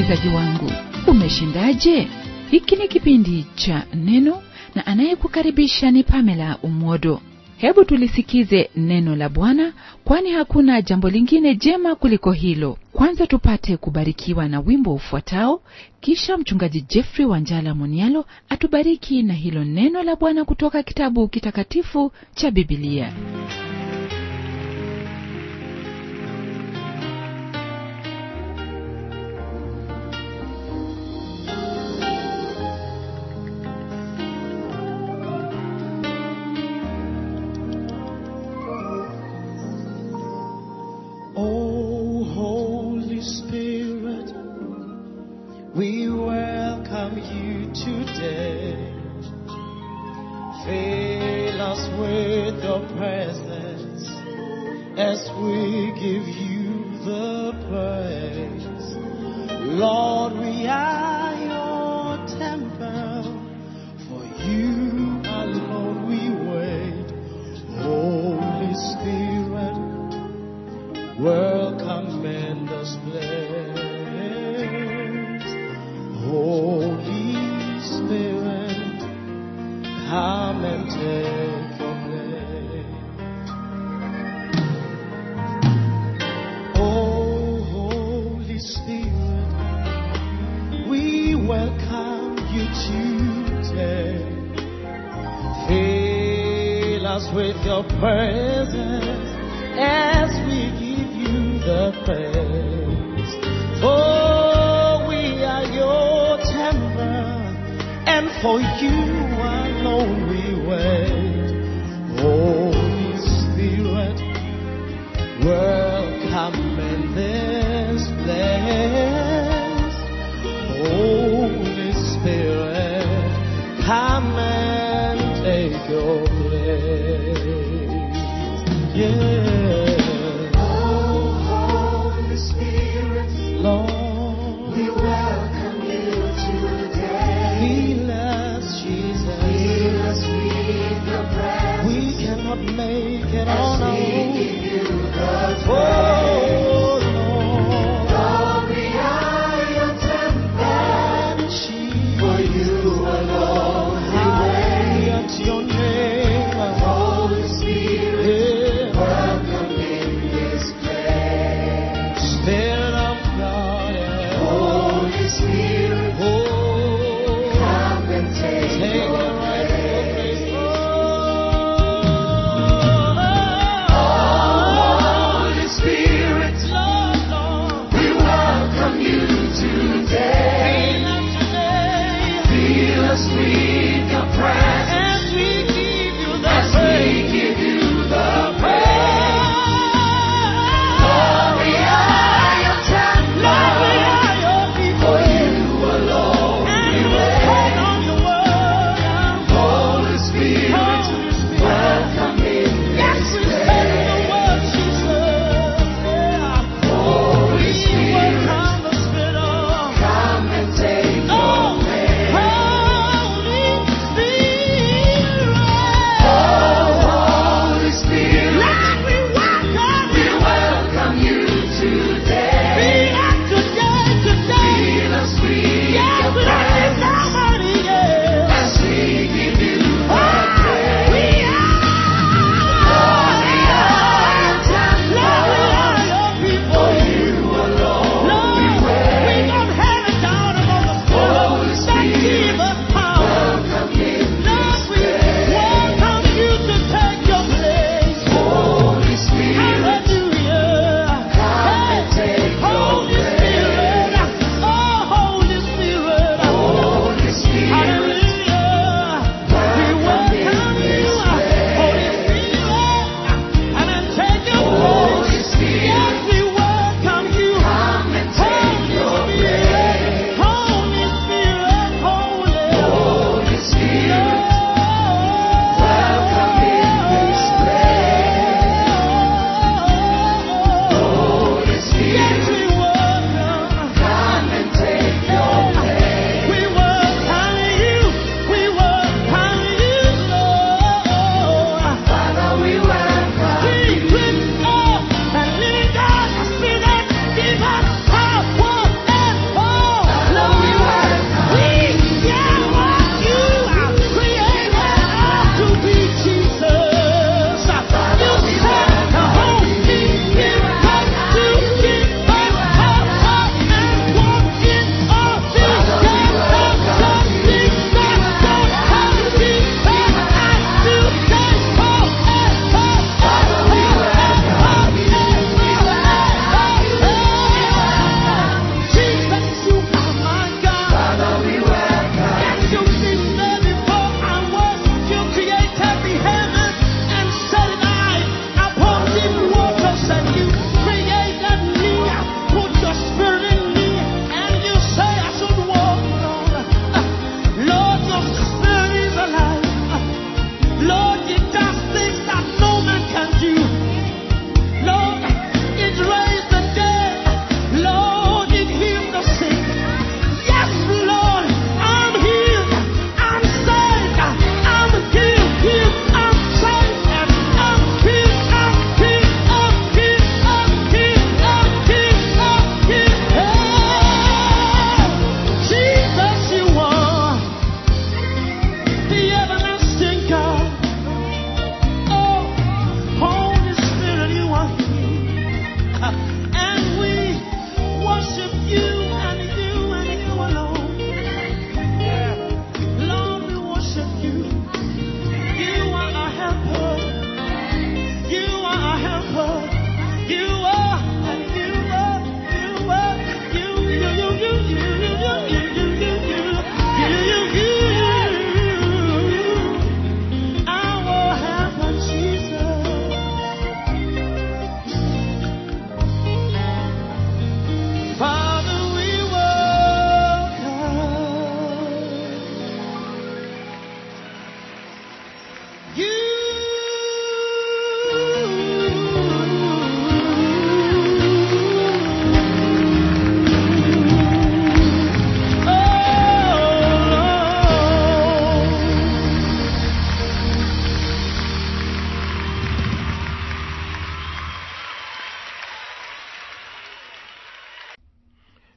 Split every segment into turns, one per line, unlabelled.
msikilizaji wangu umeshindaje hiki ni kipindi cha neno na anayekukaribisha ni pamela umwodo hebu tulisikize neno la bwana kwani hakuna jambo lingine jema kuliko hilo kwanza tupate kubarikiwa na wimbo ufuatao kisha mchungaji jeffrey wanjala monialo atubariki na hilo neno la bwana kutoka kitabu kitakatifu cha bibilia
Oh, Holy Spirit, we welcome you today. Fill us with your presence as we give you the praise. Lord, we are your temple. For you alone we wait. Holy Spirit, welcome in this place. Holy Spirit, come and take your place. Oh, Holy Spirit, we welcome you today. Fill us with your presence as we give you the praise. For we are your temple, and for you alone we wait. Holy Spirit, welcome in this place. Holy Spirit, come and take your place. Yeah.
Oh, Holy Spirit,
Lord,
we welcome you today.
Fill us, Jesus.
Fill us with your presence
We cannot make it on
as
our
we
own.
give you the
Oh,
praise.
Lord.
Lord, we are your temple.
And
For you alone we wait.
Hallelujah to your name.
Holy Spirit,
Yeah.
welcome in this place.
Spirit of God. yeah.
Holy Spirit,
Oh,
come and take
take
your
your rightful
place.
place. Oh,
Holy Spirit,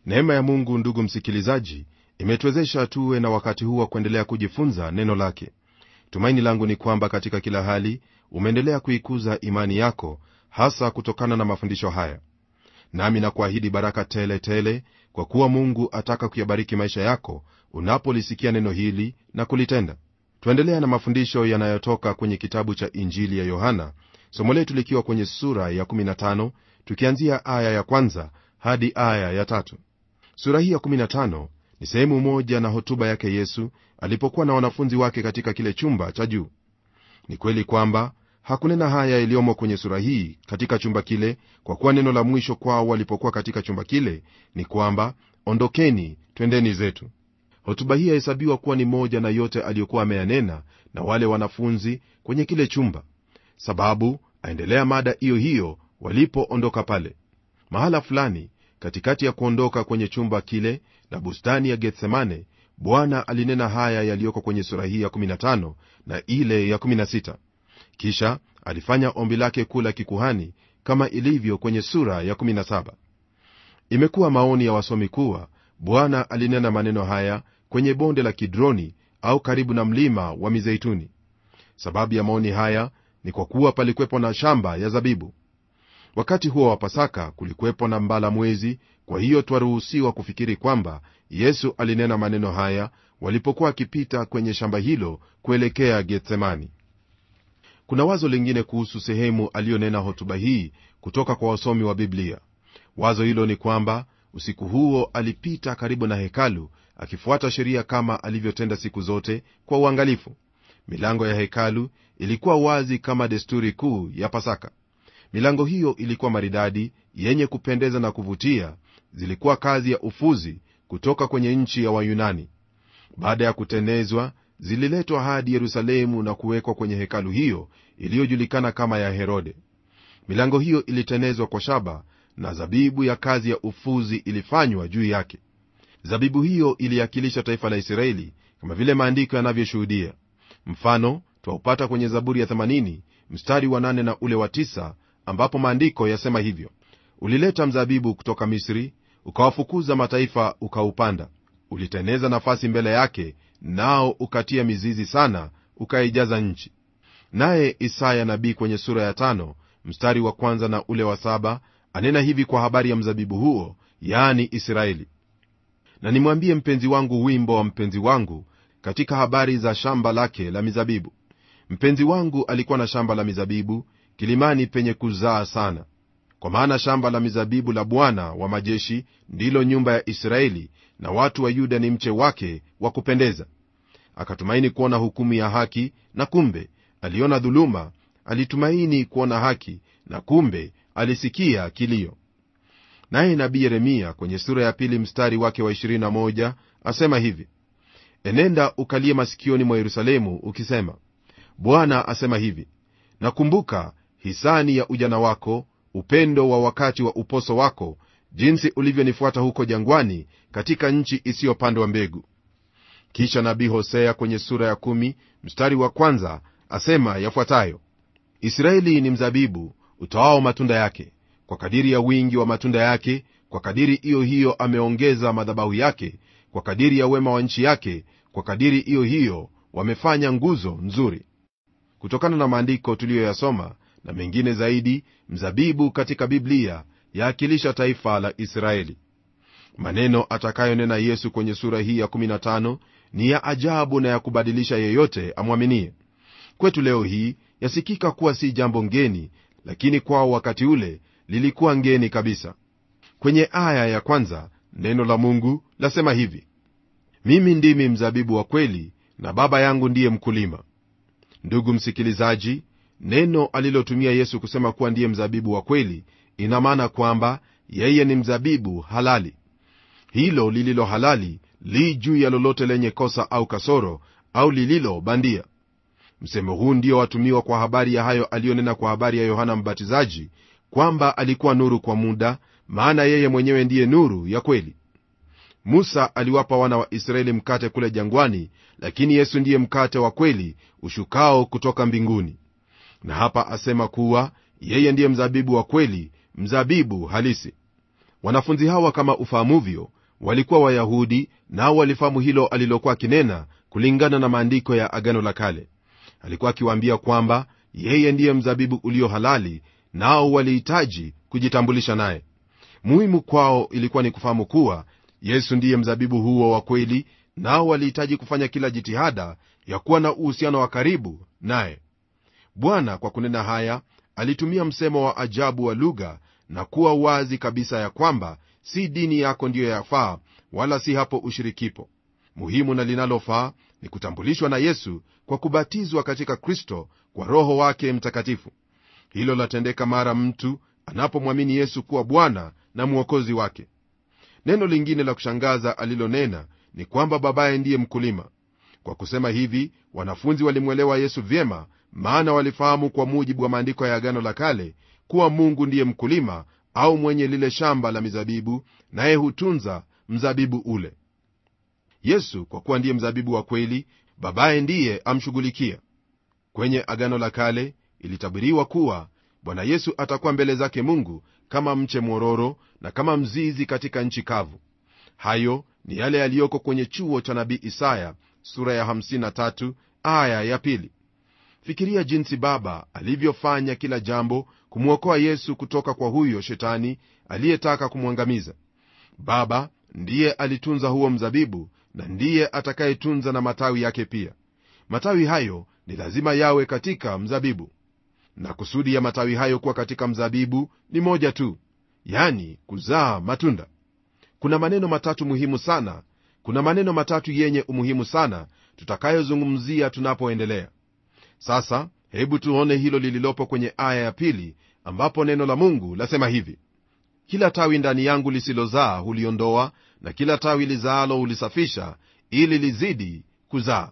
neema ya mungu ndugu msikilizaji imetuwezesha tuwe na wakati huu wa kuendelea kujifunza neno lake tumaini langu ni kwamba katika kila hali umeendelea kuikuza imani yako hasa kutokana na mafundisho haya nami nakuahidi baraka tele tele kwa kuwa mungu ataka kuyabariki maisha yako unapolisikia neno hili na kulitenda tuendelea na mafundisho yanayotoka kwenye kitabu cha injili ya yohana somo letu likiwa kwenye sura ya 15 tukianzia aya ya kwanza hadi aya ya tatu sura hii ya 15 ni sehemu moja na hotuba yake yesu alipokuwa na wanafunzi wake katika kile chumba cha juu ni kweli kwamba hakunena haya yaliyomo kwenye sura hii katika chumba kile kwa kuwa neno la mwisho kwao walipokuwa katika chumba kile ni kwamba ondokeni twendeni zetu hotuba hii yahesabiwa kuwa ni moja na yote aliyokuwa ameyanena na wale wanafunzi kwenye kile chumba sababu aendelea mada hiyo hiyo walipoondoka pale mahala fulani katikati ya kuondoka kwenye chumba kile na bustani ya gethsemane bwana alinena haya yaliyoko kwenye sura hii ya 15 na ile ya 16 kisha alifanya ombi lake kuu la kikuhani kama ilivyo kwenye sura ya 17 imekuwa maoni ya wasomi kuwa bwana alinena maneno haya kwenye bonde la kidroni au karibu na mlima wa mizeituni sababu ya maoni haya ni kwa kuwa palikwepo na shamba ya zabibu wakati huo wa pasaka kulikuwepo na mbala mwezi kwa hiyo twaruhusiwa kufikiri kwamba yesu alinena maneno haya walipokuwa akipita kwenye shamba hilo kuelekea getsemani kuna wazo lingine kuhusu sehemu aliyonena hotuba hii kutoka kwa wasomi wa biblia wazo hilo ni kwamba usiku huo alipita karibu na hekalu akifuata sheria kama alivyotenda siku zote kwa uangalifu milango ya hekalu ilikuwa wazi kama desturi kuu ya pasaka milango hiyo ilikuwa maridadi yenye kupendeza na kuvutia zilikuwa kazi ya ufuzi kutoka kwenye nchi ya wayunani baada ya kutenezwa zililetwa hadi yerusalemu na kuwekwa kwenye hekalu hiyo iliyojulikana kama ya herode milango hiyo ilitenezwa kwa shaba na zabibu ya kazi ya ufuzi ilifanywa juu yake zabibu hiyo iliakilisha taifa la israeli kama vile maandiko yanavyoshuhudia mfano twaupata kwenye zaburi ya 80 mstari wa 8 na ule wa 9 ambapo maandiko yasema hivyo ulileta mzabibu kutoka misri ukawafukuza mataifa ukaupanda uliteneza nafasi mbele yake nao ukatia mizizi sana ukaijaza nchi naye isaya nabii kwenye sura ya tano mstari wa kwanza na ule wa saba anena hivi kwa habari ya mzabibu huo yaani israeli na nimwambie mpenzi wangu wimbo wa mpenzi wangu katika habari za shamba lake la mizabibu mpenzi wangu alikuwa na shamba la mizabibu kilimani penye kuzaa sana kwa maana shamba la mizabibu la bwana wa majeshi ndilo nyumba ya israeli na watu wa yuda ni mche wake wa kupendeza akatumaini kuona hukumu ya haki na kumbe aliona dhuluma alitumaini kuona haki na kumbe alisikia kilio naye nabii yeremia kwenye sura ya pili mstari wake wa 21 asema hivi enenda ukalie masikioni mwa yerusalemu ukisema bwana asema hivi nakumbuka hisani ya ujana wako upendo wa wakati wa uposo wako jinsi ulivyonifuata huko jangwani katika nchi isiyopandwa mbegu kisha nabii hosea kwenye sura ya kumi, mstari wa kwanza asema yafuatayo israeli ni mzabibu utoao matunda yake kwa kadiri ya wingi wa matunda yake kwa kadiri hiyo hiyo ameongeza madhabahu yake kwa kadiri ya wema wa nchi yake kwa kadiri hiyo hiyo wamefanya nguzo nzuri kutokana na maandiko tuliyoyasoma na mengine zaidi mzabibu katika biblia yaakilisha taifa la israeli maneno atakayonena yesu kwenye sura hii ya 15 ni ya ajabu na ya kubadilisha yeyote amwaminie kwetu leo hii yasikika kuwa si jambo ngeni lakini kwao wakati ule lilikuwa ngeni kabisa kwenye aya ya kwanza neno la mungu lasema hivi mimi ndimi mzabibu wa kweli na baba yangu ndiye mkulima ndugu msikilizaji neno alilotumia yesu kusema kuwa ndiye mzabibu wa kweli ina maana kwamba yeye ni mzabibu halali hilo lililo halali li juu ya lolote lenye kosa au kasoro au lililo bandia msemo huu ndio watumiwa kwa habari ya hayo aliyonena kwa habari ya yohana mbatizaji kwamba alikuwa nuru kwa muda maana yeye mwenyewe ndiye nuru ya kweli musa aliwapa wana wa israeli mkate kule jangwani lakini yesu ndiye mkate wa kweli ushukao kutoka mbinguni na hapa asema kuwa yeye ndiye mzabibu wa kweli mzabibu halisi wanafunzi hawa kama ufahamuvyo walikuwa wayahudi nao walifahamu hilo alilokuwa akinena kulingana na maandiko ya agano la kale alikuwa akiwaambia kwamba yeye ndiye mzabibu ulio halali nao walihitaji kujitambulisha naye muhimu kwao ilikuwa ni kufahamu kuwa yesu ndiye mzabibu huo wa kweli nao walihitaji kufanya kila jitihada ya kuwa na uhusiano wa karibu naye bwana kwa kunena haya alitumia msemo wa ajabu wa lugha na kuwa wazi kabisa ya kwamba si dini yako ndiyo yafaa wala si hapo ushirikipo muhimu na linalofaa ni kutambulishwa na yesu kwa kubatizwa katika kristo kwa roho wake mtakatifu hilo latendeka mara mtu anapomwamini yesu kuwa bwana na mwokozi wake neno lingine la kushangaza alilonena ni kwamba babaye ndiye mkulima kwa kusema hivi wanafunzi walimwelewa yesu vyema maana walifahamu kwa mujibu wa maandiko ya agano la kale kuwa mungu ndiye mkulima au mwenye lile shamba la mizabibu naye hutunza mzabibu ule yesu kwa kuwa ndiye mzabibu wa kweli babaye ndiye amshughulikia kwenye agano la kale ilitabiriwa kuwa bwana yesu atakuwa mbele zake mungu kama mche mwororo na kama mzizi katika nchi kavu hayo ni yale yaliyoko kwenye chuo cha nabii isaya sura ya 53 aya ya pili fikiria jinsi baba alivyofanya kila jambo kumwokoa yesu kutoka kwa huyo shetani aliyetaka kumwangamiza baba ndiye alitunza huo mzabibu na ndiye atakayetunza na matawi yake pia matawi hayo ni lazima yawe katika mzabibu na kusudi ya matawi hayo kuwa katika mzabibu ni moja tu yani kuzaa matunda kuna maneno matatu muhimu sana kuna maneno matatu yenye umuhimu sana tutakayozungumzia tunapoendelea sasa hebu tuone hilo lililopo kwenye aya ya pili ambapo neno la mungu lasema hivi kila tawi ndani yangu lisilozaa huliondoa na kila tawi lizaalo hulisafisha ili lizidi kuzaa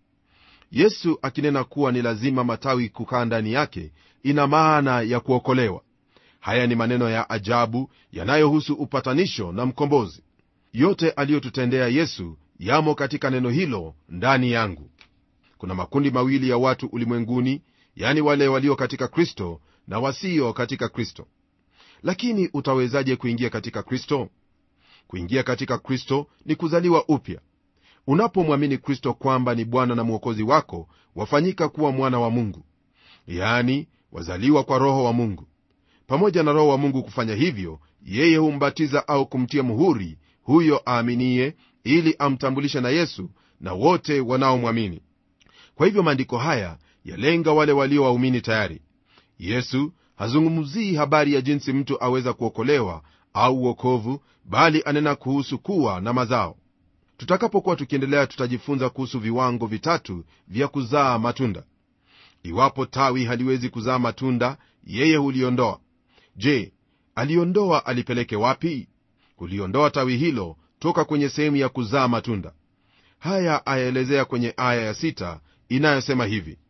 yesu akinena kuwa ni lazima matawi kukaa ndani yake ina maana ya kuokolewa haya ni maneno ya ajabu yanayohusu upatanisho na mkombozi yote aliyotutendea yesu yamo katika neno hilo ndani yangu kuna makundi mawili ya watu ulimwenguni yani wale walio katika kristo na wasio katika kristo lakini utawezaje kuingia katika kristo kuingia katika kristo ni kuzaliwa upya unapomwamini kristo kwamba ni bwana na mwokozi wako wafanyika kuwa mwana wa mungu yani wazaliwa kwa roho wa mungu pamoja na roho wa mungu kufanya hivyo yeye humbatiza au kumtia muhuri huyo aaminiye ili amtambulishe na yesu na wote wanaomwamini kwa hivyo maandiko haya yalenga wale walio waumini tayari yesu hazungumzii habari ya jinsi mtu aweza kuokolewa au uokovu bali anena kuhusu kuwa na mazao tutakapokuwa tukiendelea tutajifunza kuhusu viwango vitatu vya kuzaa matunda iwapo tawi haliwezi kuzaa matunda yeye huliondoa je aliondoa alipeleke wapi kuliondoa tawi hilo toka kwenye sehemu ya kuzaa matunda haya ayaelezea kwenye aya ya sita inayosema hivi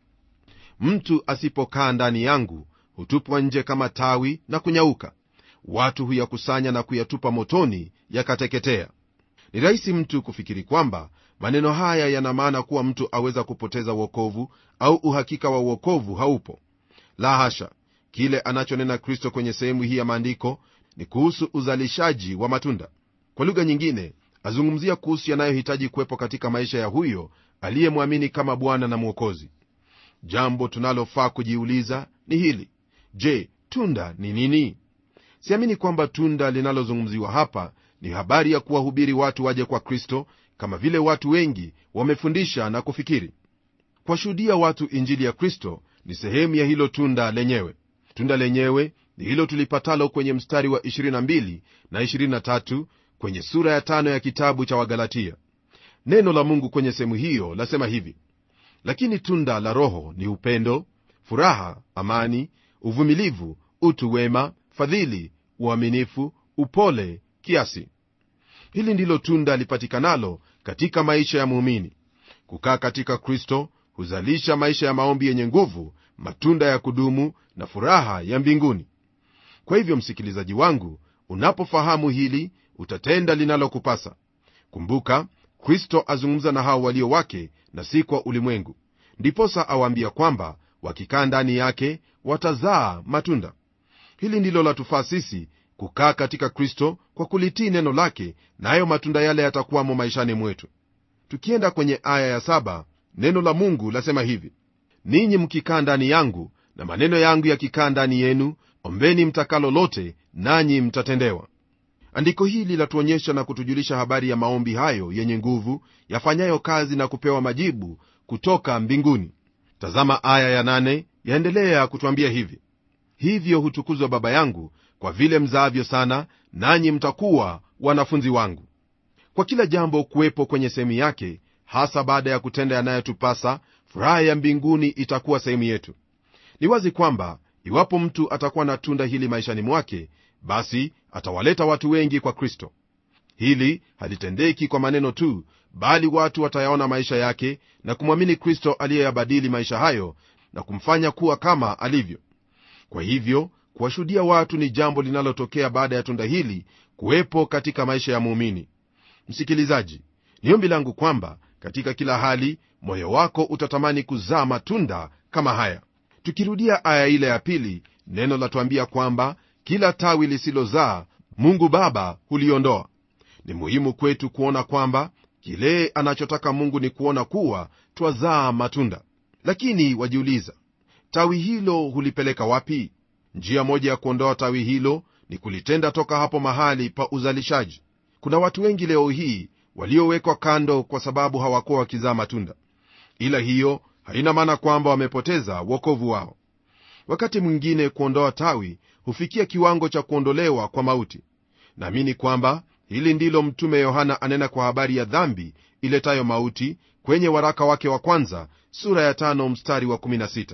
mtu asipokaa ndani yangu hutupwa nje kama tawi na kunyauka watu huyakusanya na kuyatupa motoni yakateketea ni rahisi mtu kufikiri kwamba maneno haya yana maana kuwa mtu aweza kupoteza uokovu au uhakika wa uokovu haupo la hasha kile anachonena kristo kwenye sehemu hii ya maandiko ni kuhusu uzalishaji wa matunda kwa lugha nyingine azungumzia kuhusu yanayohitaji kuwepo katika maisha ya huyo aliyemwamini kama bwana na mwokozi jambo tunalofaa kujiuliza ni hili je tunda ni nini siamini kwamba tunda linalozungumziwa hapa ni habari ya kuwahubiri watu waje kwa kristo kama vile watu wengi wamefundisha na kufikiri kuwashuhudia watu injili ya kristo ni sehemu ya hilo tunda lenyewe tunda lenyewe ni hilo tulipatalo kwenye mstari wa 22 na 23 kwenye sura ya tano ya kitabu cha wagalatia neno la mungu kwenye sehemu hiyo lasema hivi lakini tunda la roho ni upendo furaha amani uvumilivu utu wema fadhili uaminifu upole kiasi hili ndilo tunda lipatikanalo katika maisha ya muumini kukaa katika kristo huzalisha maisha ya maombi yenye nguvu matunda ya kudumu na furaha ya mbinguni kwa hivyo msikilizaji wangu unapofahamu hili utatenda linalokupasa kumbuka kristo azungumza na hao walio wake na si kwa ulimwengu ndiposa awaambia kwamba wakikaa ndani yake watazaa matunda hili ndilo latufaa sisi kukaa katika kristo kwa kulitii neno lake nayo na matunda yale yatakuwamo maishani mwetu tukienda kwenye aya ya saba, neno la mungu lasema hivi ninyi mkikaa ndani yangu na maneno yangu yakikaa ndani yenu ombeni mtakalo lote nanyi mtatendewa andiko hili latuonyesha na kutujulisha habari ya maombi hayo yenye nguvu yafanyayo kazi na kupewa majibu kutoka mbinguni tazama aya ya nane yaendelea kutwambia hivi hivyo hutukuzwa baba yangu kwa vile mzaavyo sana nanyi mtakuwa wanafunzi wangu kwa kila jambo kuwepo kwenye sehemu yake hasa baada ya kutenda yanayotupasa furaha ya mbinguni itakuwa sehemu yetu ni wazi kwamba iwapo mtu atakuwa na tunda hili maishani mwake basi atawaleta watu wengi kwa kristo hili halitendeki kwa maneno tu bali watu watayaona maisha yake na kumwamini kristo aliyeyabadili maisha hayo na kumfanya kuwa kama alivyo kwa hivyo kuwashuhudia watu ni jambo linalotokea baada ya tunda hili kuwepo katika maisha ya muumini msikilizaji ni ombi langu kwamba katika kila hali moyo wako utatamani kuzaa matunda kama haya tukirudia aya ile ya pili neno latuambia kwamba kila tawi lisilozaa mungu baba huliondoa ni muhimu kwetu kuona kwamba kile anachotaka mungu ni kuona kuwa twazaa matunda lakini wajiuliza tawi hilo hulipeleka wapi njia moja ya kuondoa tawi hilo ni kulitenda toka hapo mahali pa uzalishaji kuna watu wengi leo hii waliowekwa kando kwa sababu hawakuwa wakizaa matunda ila hiyo haina maana kwamba wamepoteza wokovu wao wakati mwingine kuondoa tawi hufikia kiwango cha kuondolewa kwa mauti naamini kwamba hili ndilo mtume yohana anena kwa habari ya dhambi iletayo mauti kwenye waraka wake wa kwanza sura ya tano mstari wa 16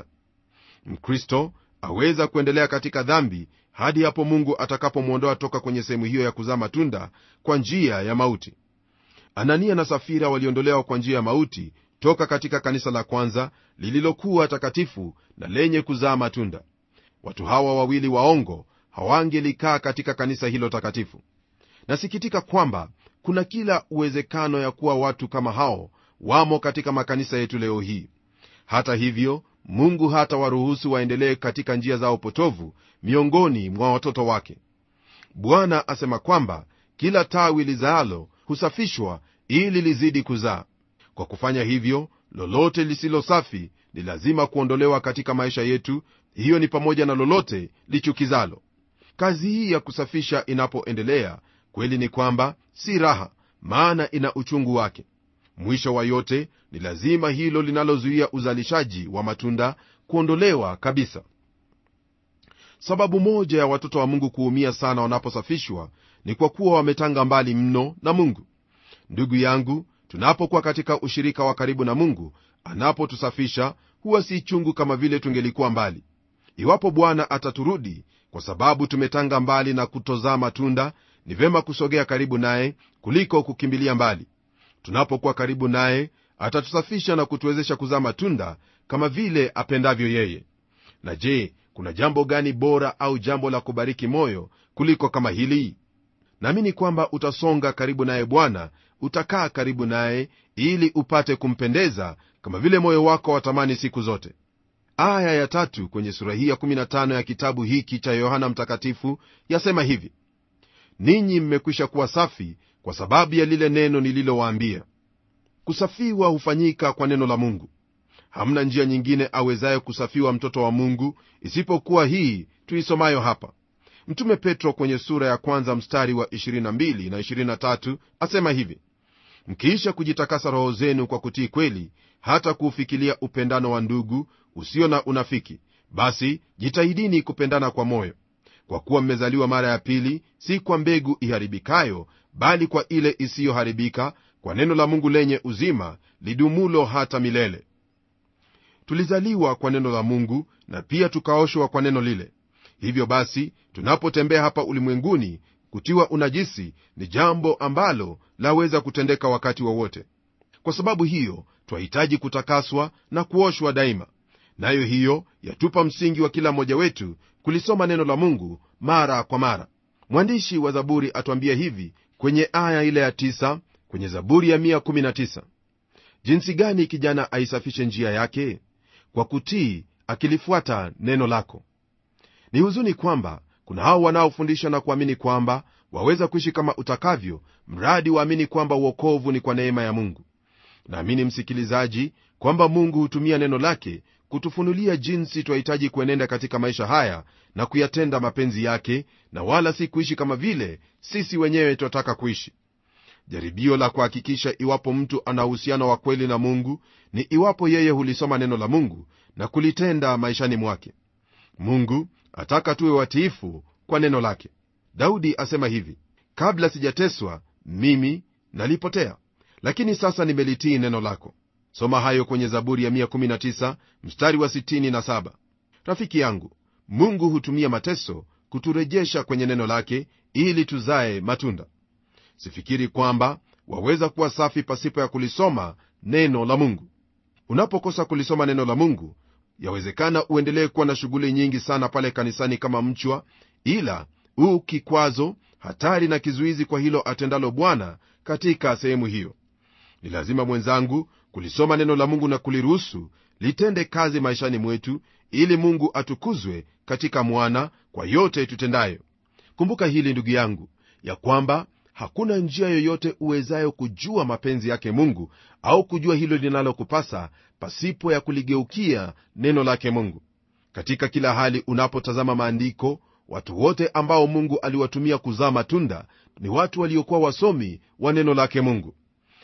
mkristo aweza kuendelea katika dhambi hadi hapo mungu atakapomwondoa toka kwenye sehemu hiyo ya kuzaa matunda kwa njia ya mauti anania na safira waliondolewa kwa njia ya mauti toka katika kanisa la kwanza lililokuwa takatifu na lenye kuzaa matunda watu hawa wawili waongo hawangelikaa katika kanisa hilo takatifu nasikitika kwamba kuna kila uwezekano ya kuwa watu kama hao wamo katika makanisa yetu leo hii hata hivyo mungu hata waruhusu waendelee katika njia zao potovu miongoni mwa watoto wake bwana asema kwamba kila tawi lizaalo husafishwa ili lizidi kuzaa kwa kufanya hivyo lolote lisilo safi ni lazima kuondolewa katika maisha yetu hiyo ni pamoja na lolote lichukizalo kazi hii ya kusafisha inapoendelea kweli ni kwamba si raha maana ina uchungu wake mwisho wa yote ni lazima hilo linalozuia uzalishaji wa matunda kuondolewa kabisa sababu moja ya watoto wa mungu kuumia sana wanaposafishwa ni kwa kuwa wametanga mbali mno na mungu ndugu yangu tunapokuwa katika ushirika wa karibu na mungu anapotusafisha huwa si chungu kama vile tungelikuwa mbali iwapo bwana ataturudi kwa sababu tumetanga mbali na kutozaa matunda ni vema kusogea karibu naye kuliko kukimbilia mbali tunapokuwa karibu naye atatusafisha na kutuwezesha kuzaa matunda kama vile apendavyo yeye na je kuna jambo gani bora au jambo la kubariki moyo kuliko kama hili naamini kwamba utasonga karibu naye bwana utakaa karibu naye ili upate kumpendeza kama vile moyo wako watamani siku zote aya ya tatu kwenye sura hii ya 15 ya kitabu hiki cha yohana mtakatifu yasema hivi ninyi mmekwisha kuwa safi kwa sababu ya lile neno nililowaambia kusafiwa hufanyika kwa neno la mungu hamna njia nyingine awezaye kusafiwa mtoto wa mungu isipokuwa hii tuisomayo hapa mtume petro kwenye sura ya kwanza mstari wa 22 na 23 asema hivi mkiisha kujitakasa roho zenu kwa kutii kweli hata kuufikilia upendano wa ndugu usio na unafiki basi jitahidini kupendana kwa moyo kwa kuwa mmezaliwa mara ya pili si kwa mbegu iharibikayo bali kwa ile isiyoharibika kwa neno la mungu lenye uzima lidumulo hata milele tulizaliwa kwa neno la mungu na pia tukaoshwa kwa neno lile hivyo basi tunapotembea hapa ulimwenguni kutiwa unajisi ni jambo ambalo laweza kutendeka wakati wowote wa kwa sababu hiyo twahitaji kutakaswa na kuoshwa daima nayo hiyo yatupa msingi wa kila mmoja wetu kulisoma neno la mungu mara kwa mara mwandishi wa zaburi atwambia hivi kwenye aya ile ya tisa, kwenye zaburi ya 119 jinsi gani kijana aisafishe njia yake kwa kutii akilifuata neno lako ni huzuni kwamba kuna hao wanaofundisha na kuamini kwamba waweza kuishi kama utakavyo mradi waamini kwamba uokovu ni kwa neema ya mungu naamini msikilizaji kwamba mungu hutumia neno lake kutufunulia jinsi twahitaji kuenenda katika maisha haya na kuyatenda mapenzi yake na wala si kuishi kama vile sisi wenyewe twataka kuishi jaribio la kuhakikisha iwapo mtu ana uhusiano wa kweli na mungu ni iwapo yeye hulisoma neno la mungu na kulitenda maishani mwake mungu ataka tuwe watiifu kwa neno lake daudi asema hivi kabla sijateswa mimi nalipotea lakini sasa nimelitii neno lako soma hayo kwenye zaburi ya 119 mstari wa 67 rafiki yangu mungu hutumia mateso kuturejesha kwenye neno lake ili tuzae matunda sifikiri kwamba waweza kuwa safi pasipo ya kulisoma neno la mungu unapokosa kulisoma neno la mungu yawezekana uendelee kuwa na shughuli nyingi sana pale kanisani kama mchwa ila huu kikwazo hatari na kizuizi kwa hilo atendalo bwana katika sehemu hiyo ni lazima mwenzangu kulisoma neno la mungu na kuliruhusu litende kazi maishani mwetu ili mungu atukuzwe katika mwana kwa yote tutendayo kumbuka hili ndugu yangu ya kwamba hakuna njia yoyote uwezayo kujua mapenzi yake mungu au kujua hilo linalokupasa pasipo ya kuligeukia neno lake mungu katika kila hali unapotazama maandiko watu wote ambao mungu aliwatumia kuzaa matunda ni watu waliokuwa wasomi wa neno lake mungu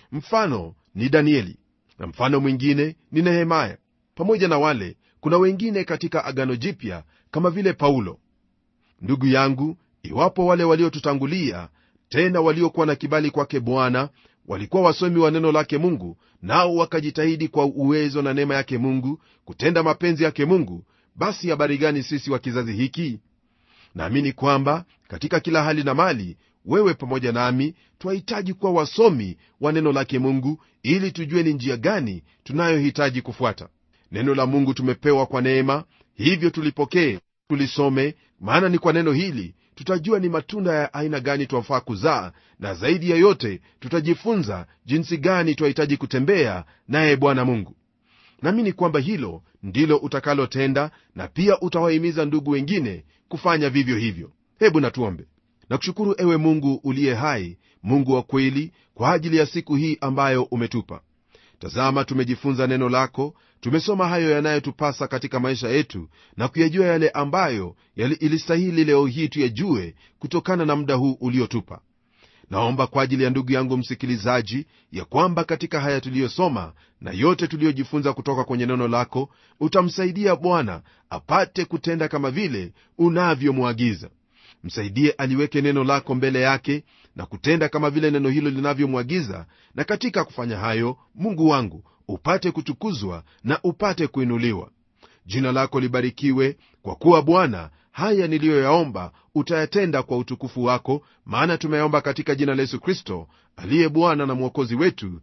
mfano ni danieli na mfano mwingine ni nehemaya pamoja na wale kuna wengine katika agano jipya kama vile paulo ndugu yangu iwapo wale waliotutangulia tena waliokuwa na kibali kwake bwana walikuwa wasomi wa neno lake mungu nao wakajitahidi kwa uwezo na neema yake mungu kutenda mapenzi yake mungu basi habari gani sisi wa kizazi hiki naamini kwamba katika kila hali na mali wewe pamoja nami twahitaji kuwa wasomi wa neno lake mungu ili tujue ni njia gani tunayohitaji kufuata neno la mungu tumepewa kwa neema hivyo tulipokee tulisome maana ni kwa neno hili tutajua ni matunda ya aina gani twafaa kuzaa na zaidi ya yote tutajifunza jinsi gani twahitaji kutembea naye bwana mungu naamini kwamba hilo ndilo utakalotenda na pia utawahimiza ndugu wengine kufanya vivyo hivyo hebu natuombe nakushukuru ewe mungu uliye hai mungu wa kweli kwa ajili ya siku hii ambayo umetupa tazama tumejifunza neno lako tumesoma hayo yanayotupasa katika maisha yetu na kuyajua yale ambayo yali ilistahili leo hii tuyajue kutokana na muda huu uliotupa naomba kwa ajili ya ndugu yangu msikilizaji ya kwamba katika haya tuliyosoma na yote tuliyojifunza kutoka kwenye neno lako utamsaidia bwana apate kutenda kama vile unavyomwagiza msaidie aliweke neno lako mbele yake na kutenda kama vile neno hilo linavyomwagiza na katika kufanya hayo mungu wangu upate kutukuzwa na upate kuinuliwa jina lako libarikiwe kwa kuwa bwana haya niliyoyaomba utayatenda kwa utukufu wako maana tumeyaomba katika jina la yesu kristo aliye bwana na mwokozi wetu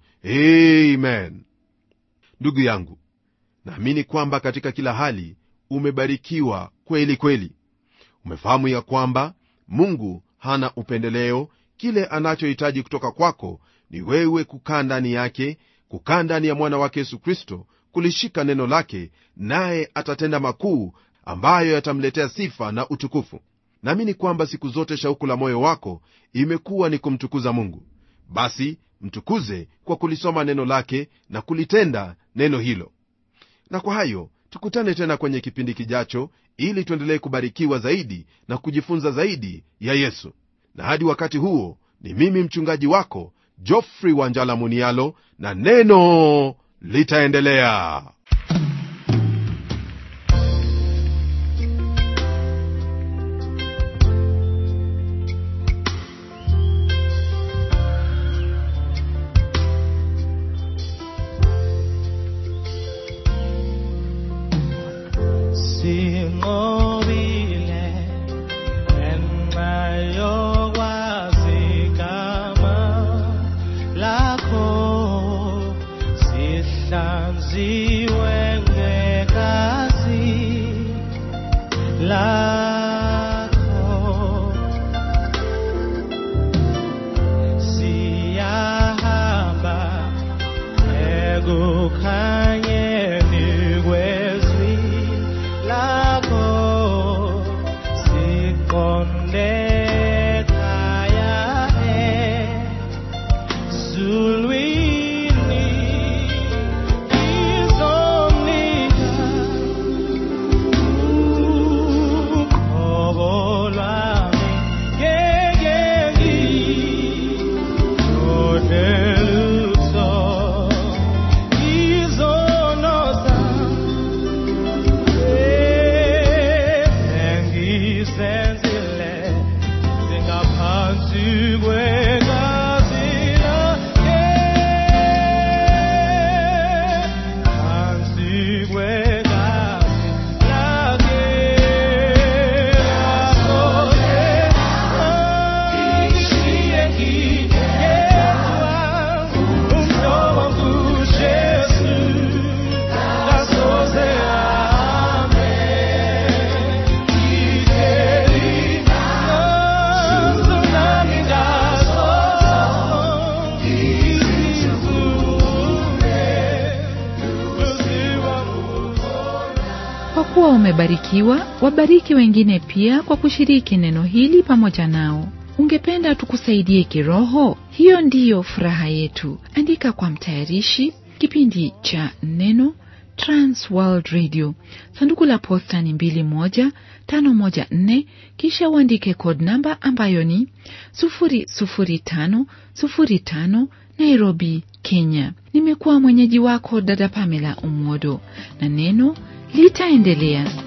amen ndugu yangu naamini kwamba katika kila hali umebarikiwa kweli kweli umefahamu ya kwamba mungu hana upendeleo kile anachohitaji kutoka kwako ni wewe kukaa ndani yake kukaa ndani ya mwana wake yesu kristo kulishika neno lake naye atatenda makuu ambayo yatamletea sifa na utukufu naamini kwamba siku zote shauku la moyo wako imekuwa ni kumtukuza mungu basi mtukuze kwa kulisoma neno lake na kulitenda neno hilo na kwa hayo tukutane tena kwenye kipindi kijacho ili tuendelee kubarikiwa zaidi na kujifunza zaidi ya yesu na hadi wakati huo ni mimi mchungaji wako jofrey wanjala munialo na neno litaendelea
Sinqobile ngenxa yokwazi igama lakho sihlanziwe ngegazi lakho siyahamba ekukhanyeni kwezwi lakho
kwa kuwa umebarikiwa wabariki wengine pia kwa kushiriki neno hili pamoja nao ungependa tukusaidie kiroho hiyo ndiyo furaha yetu andika kwa mtayarishi kipindi cha neno transworld radio sanduku la posta ni 21514 kisha uandike code namba ambayo ni 00505 nairobi kenya nimekuwa mwenyeji wako dada pamela umodo na neno litaendelea